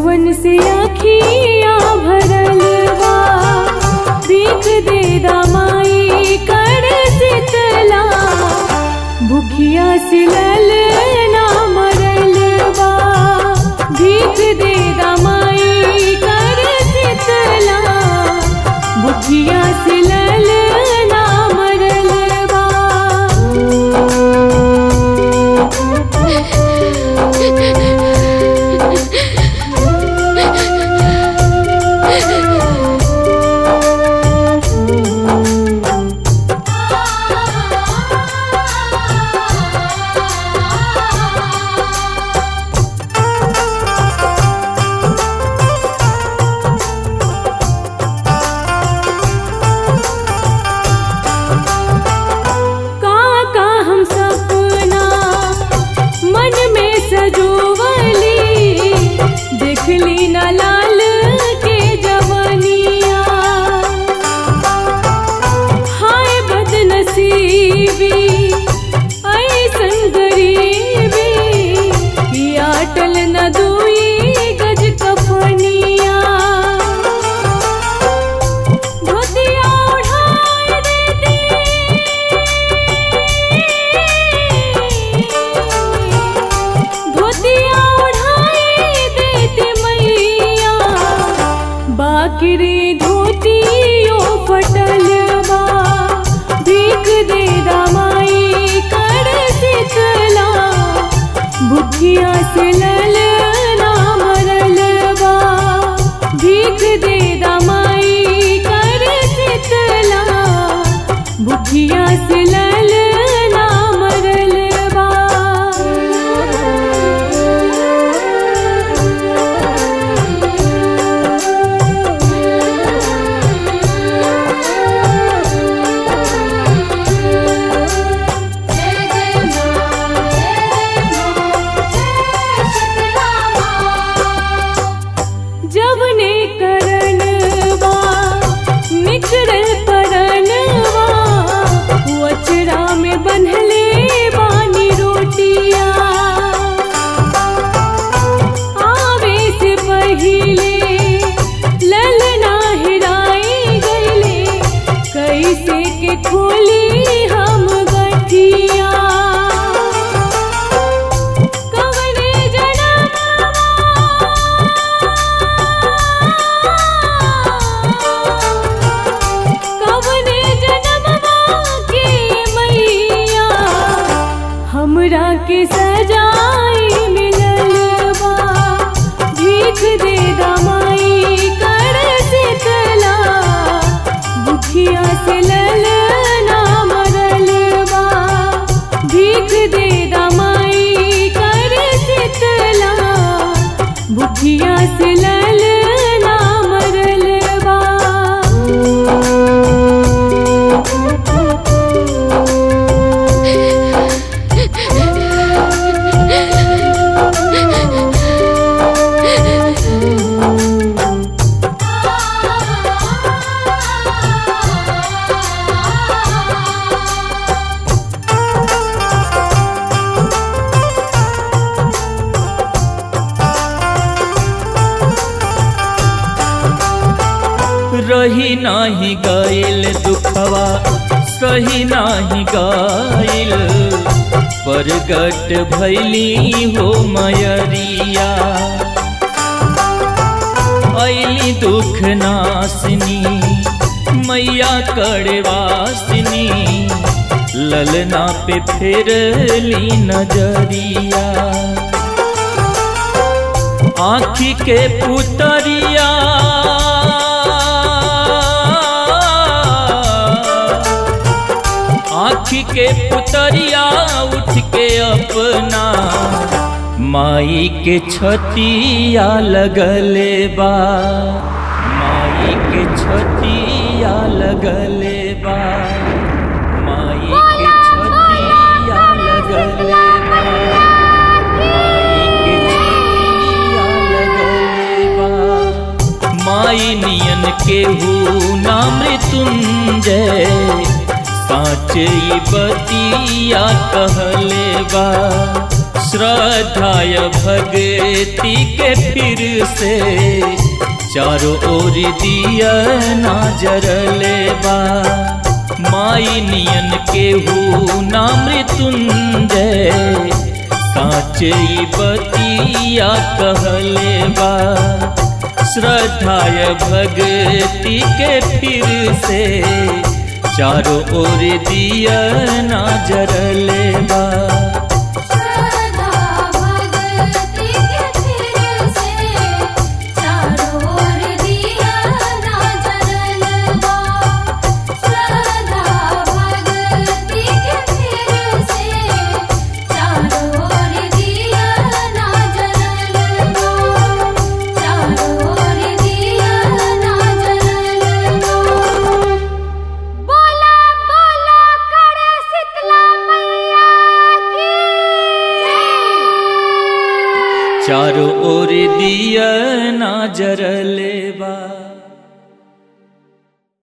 आंसुअन से अखिया भरल बा भीख दे दामाई कर शीतला भूखिया से ललना मरल बा भीख दे दामाई कर शीतला भूखिया से ललना मरल बा का का हम सपना मन में सजोवली देखली न लाल के जवनिया हाय बदनसीबी ऐसन गरीबी कि अटल न दुई गज कफनिया धोतिया उठाए देती धोतिया उठाए देती मैया बाकरी धोतियो फटल बा भीख दे दामाई कर शीतला भूखिया से ललना मरल बा भीख दे दामाई कर शीतला भूखिया से ललना मरल बा जवने करण बा निकरल परनवा वचरा में बन्हले बानी रोटिया आवे से पहिले ललना हिराई गईले कैसे के खोली हम गठिया कवने कवने जनमवा के मैया हमरा के सजाई मिलल बा भीख दे दामाई कर शीतला भूखिया से ललना मरल बा भीख दे दामाई कर शीतला भूखिया से ललना मरल बा रही नाही गईल दुखवा सही नाही गईल परगट भैली हो मयरिया ऐली दुख नासनी मैया कड़वासनी ललना पे फेरली नजरिया आँखी के पुतरिया आँखी के पुतरिया उठ के अपना माई के छतिया लगले बा माई के छतिया लगले बा माई के छतिया लगले बा माई के छतिया लगले बा माई नियन केहू ना मृत्युंजय साँच ई बतिया कहले बा श्रद्धाय भक्ति के फिर से चारों ओर दिया ना जरले बा माई नियन केहू ना मृत्युंजय साचे ई बतिया कहले बा श्रद्धाय भक्ति के फिर से चारों ओर दिया ना जरले बा श्रद्धा भक्ति के फिर से चारों ओर दिया ना जलवा श्रद्धा भक्ति के फिर से चारों ओर दिया ना जलवा चारों ओर दिया ना जलवा बोला बोला करे शीतला मैया की जय चारों ओर दिया ना जरले बा